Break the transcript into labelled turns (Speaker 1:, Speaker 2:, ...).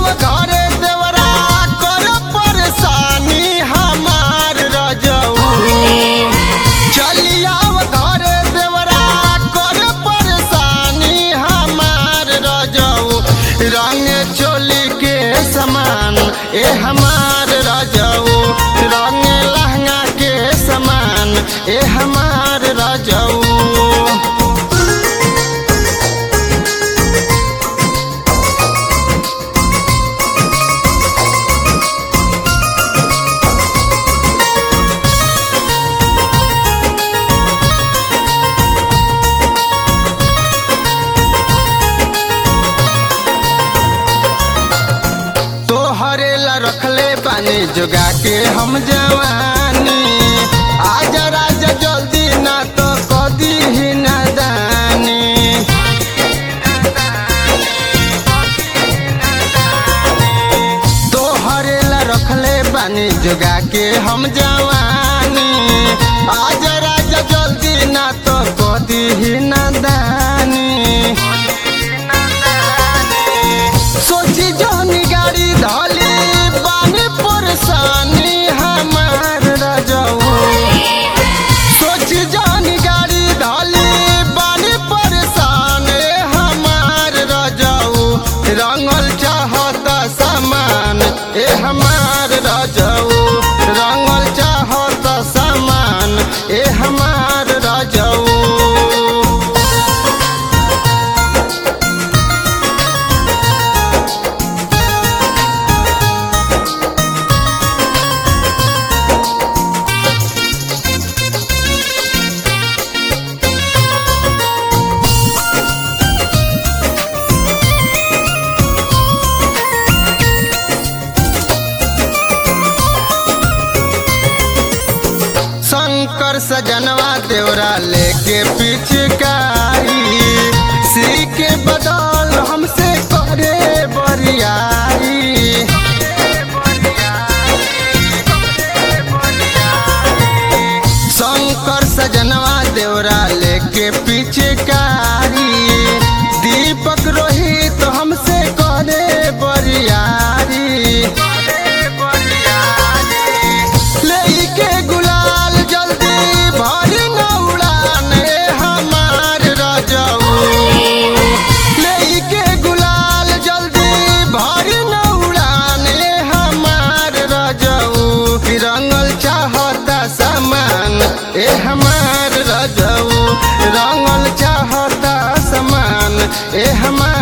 Speaker 1: घरे देवरा कर परेशानी हमार रजऊ चलिया घरे देवरा कर परेशानी हमार रजऊ रंग चोली के समान ए हमार रजऊ रंग लहंगा के समान ए हमार रजऊ तोहरे ला रखले पानी जोगा के हम जवानी आजा राजा जल्दी ना तो कदी ही नादानी तोहरे ला रखले पानी जोगा के हम जवानी आजा राजा जल्दी ना तो कदी ही नादानी सोची जोनी गाड़ी धली बानी परेशानी हमार रजऊ सोची जोनी गाड़ी धली बानी परेशान हमार रजऊ रंगल चाहता सामान ए हमार रजऊ रंगल चाहता सामान ए हमार रजऊ शंकर सजनवा देवरा लेके पिचकारी सी के बदल हमसे करे बरियारी शंकर सजनवा देवरा लेके पिचकारी दीपक रोहित हमसे करे बरियारी लेके गुलाल जल्दी भरी न उड़ान ए हमार रजऊ लेके गुलाल जल्दी भरी न उड़ान ए हमार रजऊ रंगल चाहता सामान ए हमार रजऊ रंगल चाहता सामान ए हमार